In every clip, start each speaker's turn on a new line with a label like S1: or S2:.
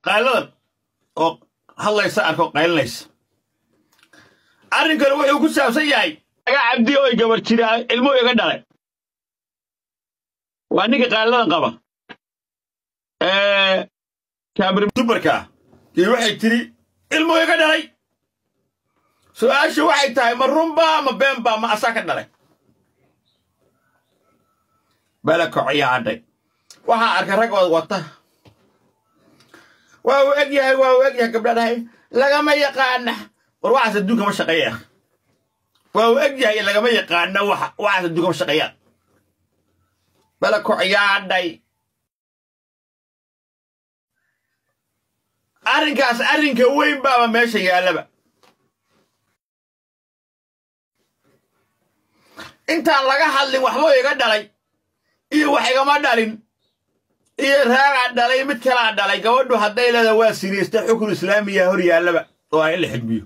S1: qayladan oo hadlaysa arko qaylinaysa arrinkani wuxuu ku saabsan yahay aga cabdi oo gabar jira ilmuhu iga dhalay waa ninka qayladan qaba kaamirdubarka iyo waxay tiri ilmuhu iga dhalay su'aashu waxay tahay ma runbaa ma beenbaa ma asaa ka dhalay bala kociyaadhay waxaa arkay raggood wata waa uu eg yahay waa uu eg yahay gabdha dhahay lagama yaqaana war waxaas adduunka ma shaqeeya waa uu eg yahay lagama yaqaana waxa waxaas adduunka ma shaqeeya bala kociyaadhay arrinkaas arrinka weyn baaba meesha yaallaba intaan laga hadlin waxbuu iga dhalay iyo wax igama dhalin iyo raagaa dhalay mid kalaa dhalay gabadhu hadday leeda waa sinaystay xukun islaamiya hor yaallaba oo ah in la xijmiyo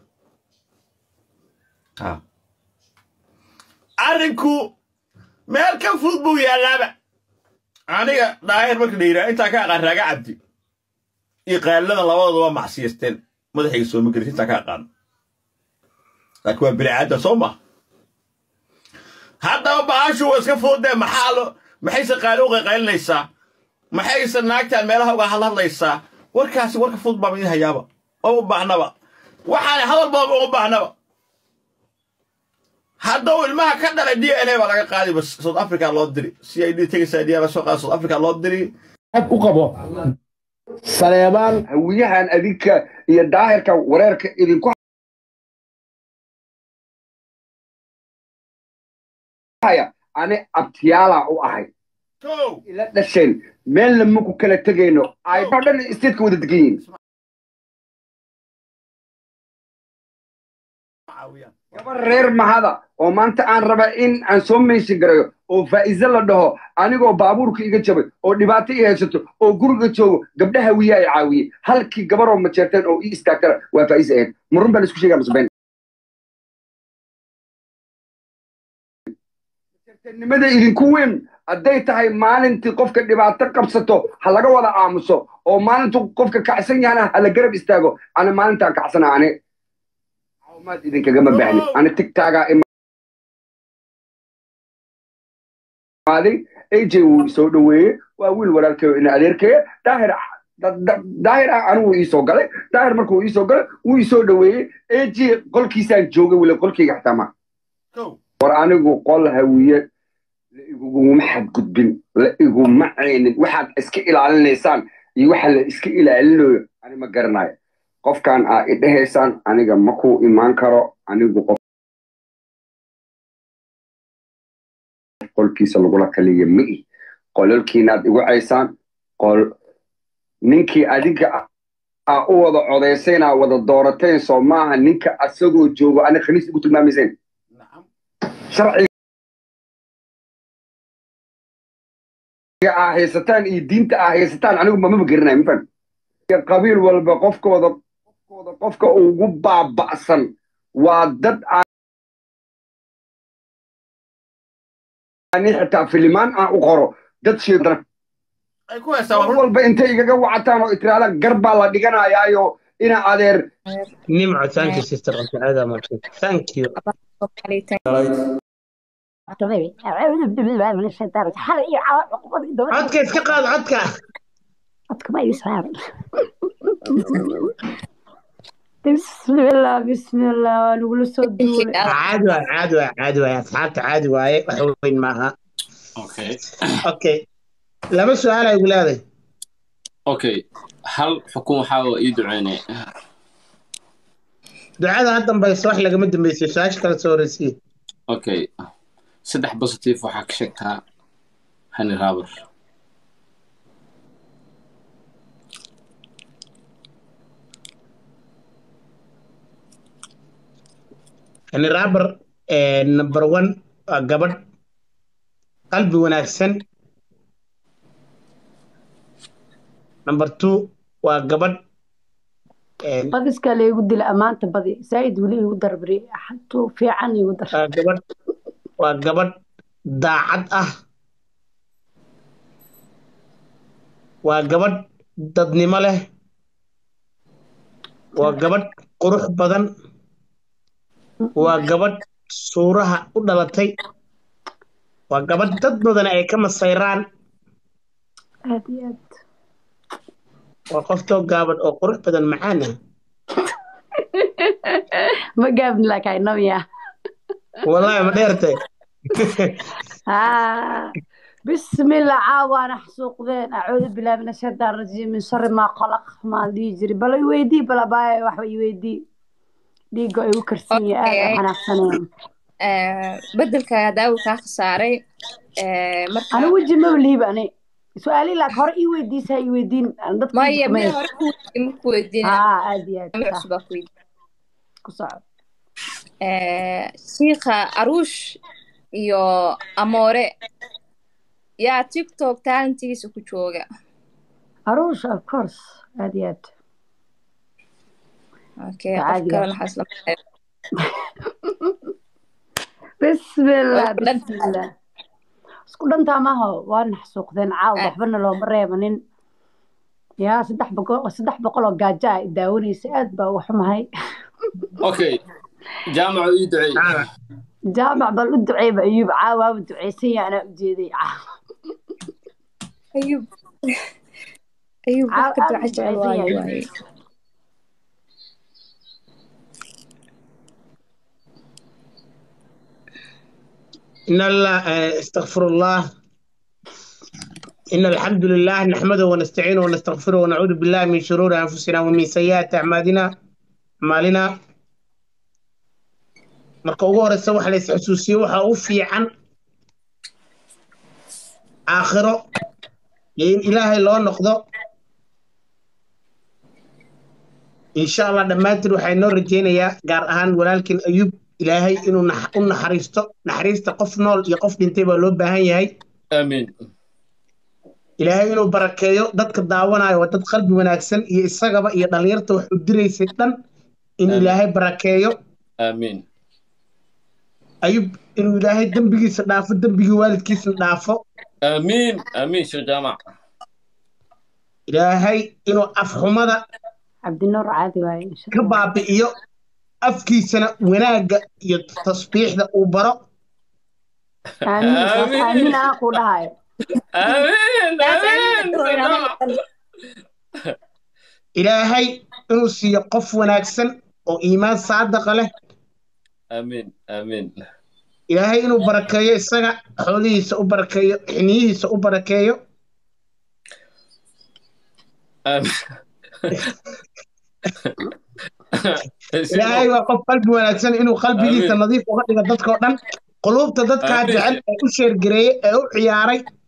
S1: arrinku meel ka fudud buu yaallaaba aniga daahir marka la yidhaha intaa ka aqaan raaga cabdi iyo qaaladan labadooda waa macsiyaysteen madaxayga sooma gelis intaa ka aqaano laakiin waa bini'aadam soo maa haddaba bahashu waa iska fududee maxaa lo maxayse qaali u qayqaylinaysaa maxayse naagtaan meelaha uga hadhadlaysaa warkaasi warka fudud baa idin hayaaba oo u baahnaba waxaana hadal badan uga baahnaba haddau ilmaha ka dhalay d n a baa laga qaadiba south africa loo diri si ay d tegaysaa diyaaba soo qaada south africa loo diri
S2: u qabo saleebaan
S3: hawiyahan adinka iyo daahirka wareerka idinku haya ani abtiyaala u ahay
S1: kow
S3: ila dhasheen meelna maku kala tegayno ayno dhan isteedka wada degan yihiin gabar reer mahada oo maanta aan raba in aan soo menshi garayo oo faa'iise la dhaho anigoo baabuurka iga jabay oo dhibaato i haysato oo guriga joogo gabdha hawiya ay caawiyey halkii gabaroo majeerteen oo ii istaagtana waa faa'iise ahayd marun baa la isku sheegaa masbeen nimada idinku weyn hadday tahay maalintii qofka dhibaato qabsato ha laga wada aamuso oo maalintuu qofka kacsan yahana ha la garab istaago ana maalintaan kacsana ani caawimaad idinkagama baahni ani tigtaagaa imaaday aj wuu isoo dhoweeyey waa wiil walaalkeyo ina adeerkaya daahir daahir ah anigu iisoo galay daahir markuu iisoo galay wuu isoo dhoweeyey aj qolkiisaan joogay weli qolkayga xitaa ma
S1: kow
S3: war anigu qol hawiye la iguguma xadgudbin la iguma ceynin waxaad iska ilaalinaysaan iyo waxa la iska ilaalinayo ani ma garanayo qofkan aa idhehaysaan aniga ma kuu imaan karo anigu qof qolkiisa lagula kaliya ma ih qololkiinaad igu caysaan qol ninkii adiga aa u wada codaysayna wada doorateen soo maaha ninka asagoo joogo ani khaniis igu tilmaamayseen
S1: nacam
S3: sharciga aa haysataan iyo diinta aa haysataan anigu mamaba gerinayo mafan qabiil walba qofkooda qofkooda qofka ugu baaba'san waa dad ani xitaa filimaan aan u qoro dad shiidana
S1: ay ku heystaa
S3: mar
S1: waa run
S3: walba intay igaga wacataan oo itiraadaan gar baa la dhiganayaayo ina adeer
S4: Nimco, thank you, sister. Ada martin. Thank you. Codka iska qaad codka.
S5: bismillah bismillah waa nagula soo duulay
S4: Caadi waaye, caadi waaye, caadi waaye. Asxaabta caadi waaye. Wax weyn maaha.
S6: Okay.
S4: Okay. Laba su'aal ay igu leedahay.
S6: Okay. Hal xukun waxaa oo ii duceynay.
S4: Ducada ha dambayso wax lagama dambaysiyo. Su-aasha kale soo horeysiye.
S6: Okay. Saddex positive waxaa ka sheegtaa Hani Raabar.
S4: Yani Raabar eh, number one waa gabadh qalbi wanaagsan. Number two waa gabadh eh,
S5: badiskaa laygu dila ammaanta badi zaaid weli igu darbari xantuu fiican igu dar
S4: waa gabadh waa gabadh daacad ah waa gabadh dadnimo leh waa gabadh qurux badan waa gabadh suuraha u dhalatay waa gabadh dad badan ay ka masayraan
S5: aad iyo aad
S4: waa qoftoo gaaban oo qurux badan macaan ah
S5: ma gaabni laakiin I know ya
S4: wallaahi ma dheertay
S5: آه. بسم الله عاوانا حسوقدين أعوذ بالله من الشيطان الرجيم من شر ما خلق ما دي يجري بلا يويدي بلا باي وحبا يويدي ديقو ايو كرسيني
S7: Okay.
S5: آه أنا حسنين
S7: Eh, bedelka daawo kaa khasaaray Eh, marka
S5: أنا وجه ما بليب أنا سؤالي لك هر اي ويدي سا اي ويدين أنا دتك
S7: maya
S5: وجهك ما
S7: mid
S5: يس
S7: hore ku weydiin ma ku weydiina
S5: آه عادي
S7: ama
S5: عادي
S7: cusub baa ku weydiin
S5: كصعب
S7: shiikha aruush iyo amoore yaa tiktok taalantigiisa ku jooga
S5: أروش of course عادي عادي
S7: okay qof
S5: عادي
S7: kalena waxaa isla
S5: بسم الله
S7: Way ku dhan
S5: بسم الله isku dhantaa maaha waa naxsuuqdeen caaw
S7: Ah.
S5: waxbana looma reebanin yaa saddex boqol saddex boqol oo gaajo ah daawanaysa aad baa uga xumahay
S6: okay jaamaco ii duceey
S5: jaamac bal u duceeyba ayuub caawaaba duceysan yaa anaa ujeeday
S7: ayub ayub wax
S5: caaw
S7: ka
S5: aad
S7: duca
S5: u
S7: jecel
S5: duceysan
S7: waayo
S5: yahay
S7: waaye
S4: إن الله آه، استغفر الله إن الحمد لله نحمده ونستعينه ونستغفره ونعوذ بالله من شرور أنفسنا ومن سيئات أعمالنا أعمالنا marka ugu horeysa waxa la isxasuusiye waxa u fiican aakhiro iyo in ilaahay loo noqdo insha allah dhammaantiin waxaa inoo rajaynayaa gaar ahaan walaalkin ayub ilaahay inuu nax- u naxariisto naxariista qof nool iyo qof dhintay baa loo baahan yahay
S6: aamiin
S4: ilaahay inuu barakeeyo dadka daawanayo waa dad qalbi wanaagsan iyo isagaba iyo dhallinyarta wax u diraysay dhan in
S6: Amiin.
S4: ilaahay barakeeyo
S6: aamiin
S4: ayub inuu ilaahay dembigiisa dhaafo dembigii waalidkiisna dhaafo
S6: aamiin aamiin sheekh jaamac
S4: ilaahay inuu afxumada
S5: cabdinuur caadi waaye insha
S4: ka
S5: allah
S4: baabi'iyo afkiisana wanaagga iyo tasbiixda uu baro
S5: aamiin
S6: Amiin.
S5: aamiin anaa kuu dhahayo
S6: aamiin aamiin sheekh jaamac
S4: ilaahay inuu siiyo qof wanaagsan oo iimaan saadaqa leh
S6: aamiin aamiin
S4: ilaahay inuu barakeeyo isaga xoolihiisa u barakeeyo xiniyihiisa u barakeeyo ilaahay waa qof qalbi wanaagsan inuu qalbigiisa
S6: Amiin.
S4: nadiif uga dhigo dadkoo dhan quluubta dadkaa
S6: Amiin.
S4: jecel ee u sheergareeyey ee u ciyaaray